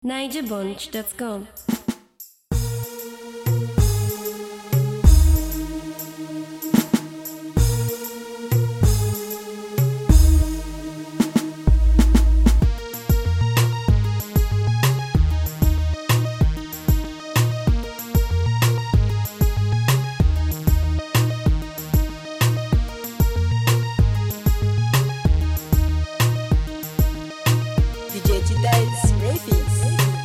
NigerBunch.com. DJ Chidai's Rafis.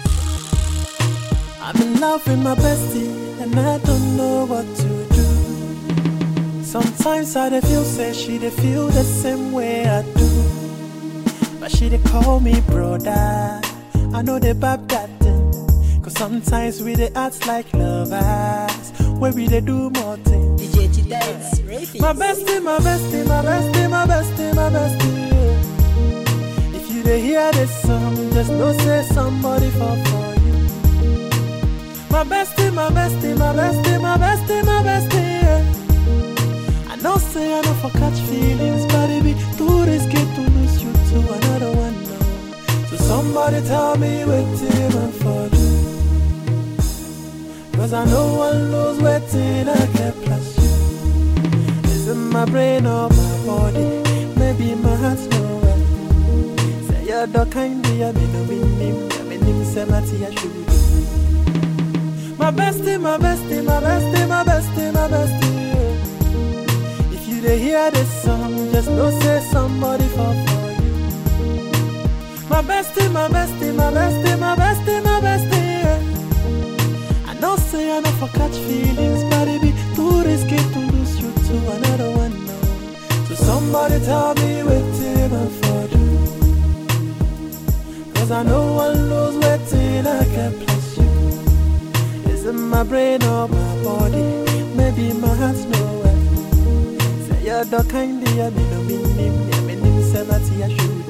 I'm in love with my bestie, and I don't know what to do. Sometimes I dey feel say she dey feel the same way I do. But she dey call me brother. I know they bab that thing. Cause sometimes we dey act like lovers. Where we dey do more things. DJ Chidai's Rafis. My bestie, my bestie, my bestie, my bestie, my bestie. yeah. If you dey hear this song, just know say somebody fall for you. My bestie, my bestie, my bestie, my bestie, my bestie. yeah. I know say I know for catch feelings, but it be too risky to lose you to another one. No. So somebody tell me what I'm for do. Cause I know one knows waiting I can plus you. Is it my brain or my body? Maybe my heart's nowhere. Say you're the kind of me no meaning, I mean him say my tea I should do. My bestie, my bestie, my bestie, my bestie, my bestie. yeah. If you dey hear this song, just know say somebody fall for you. My bestie, my bestie, my bestie, my bestie, my bestie. yeah. I know say I know for catch feelings, but it be too risky to lose you to another one. No. So somebody tell me what I'm for do. Cause I know one knows waiting I can plus you. Is it my brain or my body? Maybe my heart's nowhere. Say you're the kind of me no meaning, me meaning say my tea I should